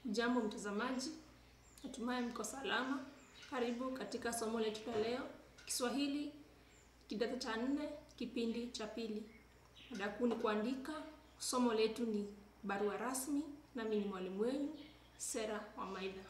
Jambo mtazamaji, natumai mko salama. Karibu katika somo letu la leo, Kiswahili kidato cha nne, kipindi cha pili. Mada kuu ni kuandika. Somo letu ni barua rasmi, nami ni mwalimu wenu Sera Wamaidha.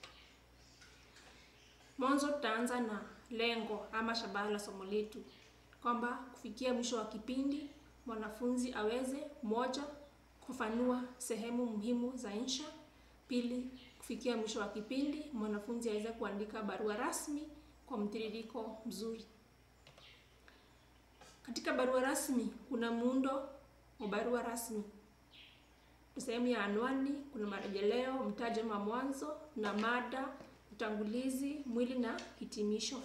Mwanzo tutaanza na lengo ama shabaha la somo letu, kwamba kufikia mwisho wa kipindi mwanafunzi aweze moja, kufafanua sehemu muhimu za insha; pili, kufikia mwisho wa kipindi mwanafunzi aweze kuandika barua rasmi kwa mtiririko mzuri. Katika barua rasmi kuna muundo wa barua rasmi. Sehemu ya anwani, kuna marejeleo, mtajo wa mwanzo na mada, utangulizi, mwili na hitimisho.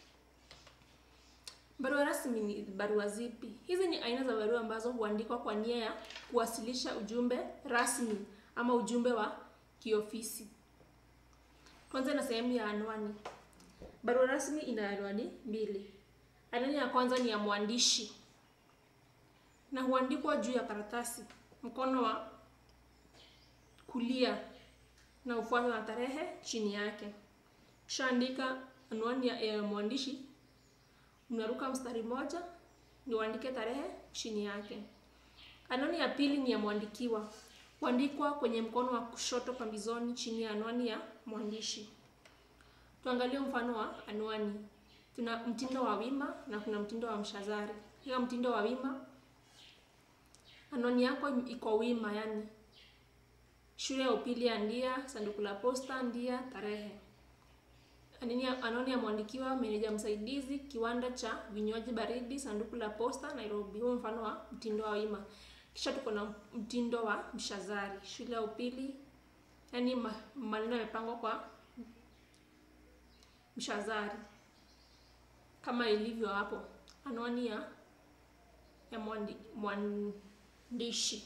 Barua rasmi ni barua zipi? Hizi ni aina za barua ambazo huandikwa kwa nia ya kuwasilisha ujumbe rasmi ama ujumbe wa kiofisi. Kwanza na sehemu ya anwani. Barua rasmi ina anwani mbili. Anwani ya kwanza ni ya mwandishi na huandikwa juu ya karatasi, mkono wa kulia na ufuatwa na tarehe chini yake. Kisha andika anwani ya, ya mwandishi, unaruka mstari moja ndio uandike tarehe chini yake. Anwani ya pili ni ya mwandikiwa, huandikwa kwenye mkono wa kushoto pambizoni chini ya anwani ya mwandishi. Tuangalie mfano wa anwani. Tuna mtindo wa wima na kuna mtindo wa mshazari. Hiyo mtindo wa wima, anwani yako iko wima, yani shule ya upili ya Ndia, sanduku la posta Ndia, tarehe. Anwani ya mwandikiwa, meneja msaidizi, kiwanda cha vinywaji baridi, sanduku la posta Nairobi. Huo mfano wa mtindo wa wima. Kisha tuko na mtindo wa mshazari, shule ya upili, yani maneno yamepangwa kwa mshazari kama ilivyo hapo, anwani ya ya mwandi, mwandishi.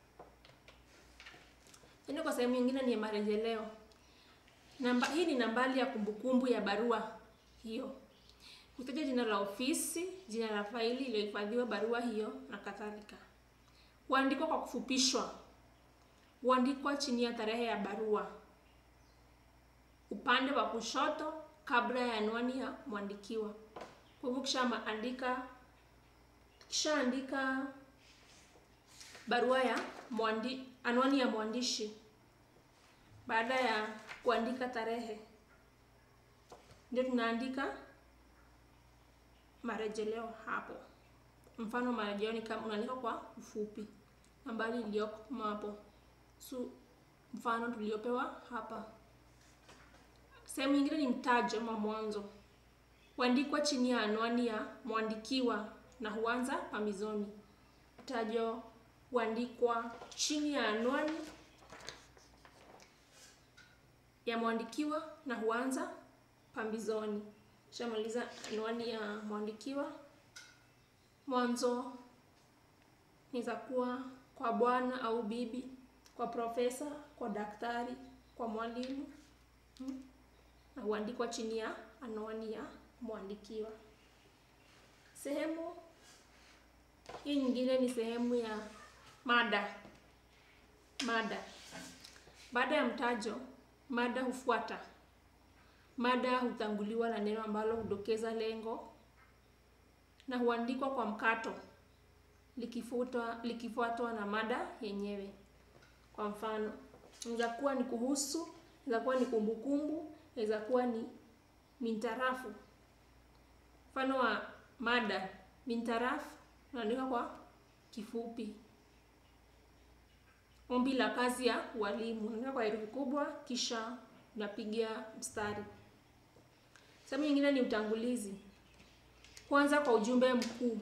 Tena kwa sehemu nyingine ni ya marejeleo. Namba hii ni nambari ya kumbukumbu ya barua hiyo, kutaja jina la ofisi, jina la faili iliyohifadhiwa barua hiyo na kadhalika. Huandikwa kwa kufupishwa, huandikwa chini ya tarehe ya barua upande wa kushoto kabla ya anwani ya mwandikiwa. Kwa hivyo kisha andika kisha andika barua ya mwandi, anwani ya mwandishi, baada ya kuandika tarehe ndio tunaandika marejeleo hapo. Mfano marejeleo ni kama unaandika kwa ufupi nambari iliyoko hapo, so mfano tuliopewa hapa. Sehemu nyingine ni mtajo wa mwanzo, huandikwa chini ya anwani ya mwandikiwa na huanza pambizoni. Mtajo huandikwa chini ya anwani ya mwandikiwa na huanza pambizoni. Shamaliza anwani ya mwandikiwa, mwanzo inaweza kuwa kwa bwana au bibi, kwa profesa, kwa daktari, kwa mwalimu hmm, na huandikwa chini ya anwani ya mwandikiwa. Sehemu hii nyingine ni sehemu ya mada. Mada, baada ya mtajo, mada hufuata. Mada hutanguliwa na neno ambalo hudokeza lengo na huandikwa kwa mkato, likifuatwa likifuatwa na mada yenyewe. Kwa mfano, inaweza kuwa ni kuhusu, inaweza kuwa ni kumbukumbu, inaweza kuwa ni mintarafu. Mfano wa mada mintarafu unaandika kwa kifupi. Ombi la kazi ya walimu unaandika kwa herufi kubwa, kisha unapiga mstari. Sehemu nyingine ni utangulizi, kwanza kwa ujumbe mkuu.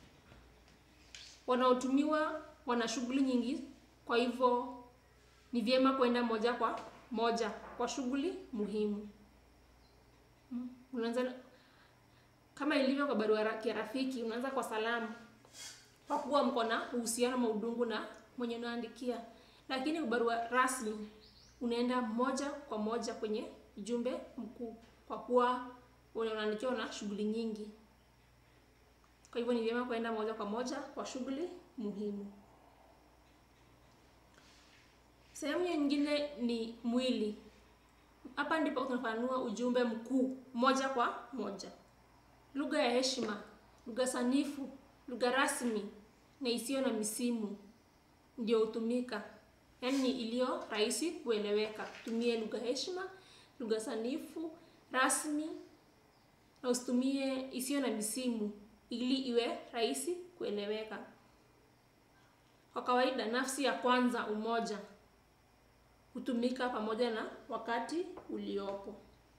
Wanaotumiwa wana shughuli nyingi, kwa hivyo ni vyema kwenda moja kwa moja kwa shughuli muhimu. Hmm. Unaanza kama ilivyo kwa barua ya rafiki, unaanza kwa salamu kwa kuwa mko na uhusiano maudungu na mwenye unaandikia, lakini barua rasmi unaenda moja kwa moja kwenye ujumbe mkuu kwa kuwa unaandikiwa na shughuli nyingi. Kwa hivyo ni vyema kwenda moja kwa moja kwa shughuli muhimu. Sehemu nyingine ni mwili. Hapa ndipo tunafanua ujumbe mkuu moja kwa moja. Lugha ya heshima, lugha sanifu, lugha rasmi na isiyo na misimu ndio hutumika, yaani iliyo rahisi kueleweka. Tumie lugha heshima, lugha sanifu, rasmi na usitumie isiyo na misimu ili iwe rahisi kueleweka. Kwa kawaida, nafsi ya kwanza umoja hutumika pamoja na wakati uliopo.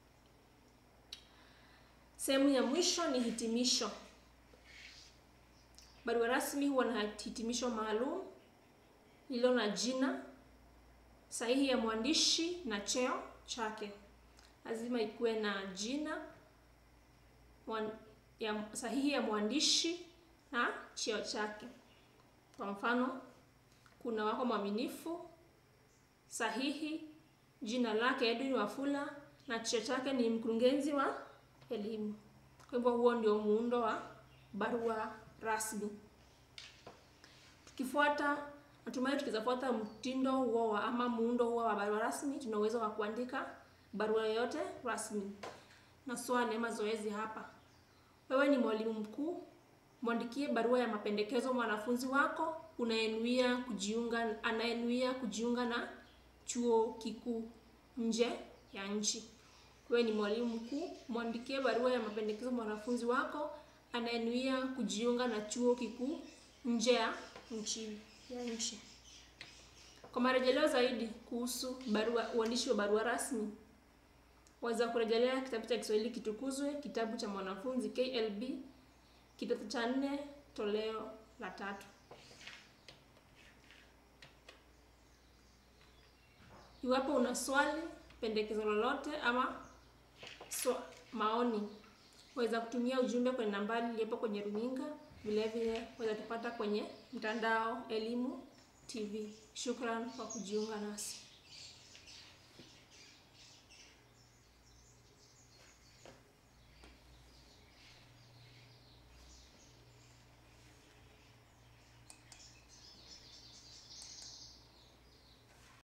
Sehemu ya mwisho ni hitimisho. Barua rasmi huwa na hitimisho maalum lililo na jina, sahihi ya mwandishi na cheo chake. Lazima ikuwe na jina mwan, ya, sahihi ya mwandishi na cheo chake. Kwa mfano, kuna wako mwaminifu, sahihi, jina lake Edwin Wafula na cheo chake ni mkurugenzi wa elimu. Kwa hivyo huo ndio muundo wa barua rasmi. Tukifuata natumai tukizafuata mtindo huo wa ama muundo huo wa barua rasmi, tuna uwezo wa kuandika barua yoyote rasmi. Na swali ama zoezi hapa, wewe ni mwalimu mkuu, mwandikie barua ya mapendekezo mwanafunzi wako unayenuia kujiunga anayenuia kujiunga na chuo kikuu nje ya nchi. Wewe ni mwalimu mkuu, mwandikie barua ya mapendekezo mwanafunzi wako anayenuia kujiunga na chuo kikuu nje ya nchi ya nchi. Kwa marejeleo zaidi kuhusu barua uandishi wa barua rasmi, waweza kurejelea kitabu cha Kiswahili Kitukuzwe, kitabu cha mwanafunzi KLB, kidato cha nne, toleo la tatu. Iwapo una swali, pendekezo lolote ama so, maoni, waweza kutumia ujumbe kwenye nambari iliyopo kwenye runinga. Vile vile waweza tupata kwenye mtandao Elimu TV. Shukran kwa kujiunga nasi.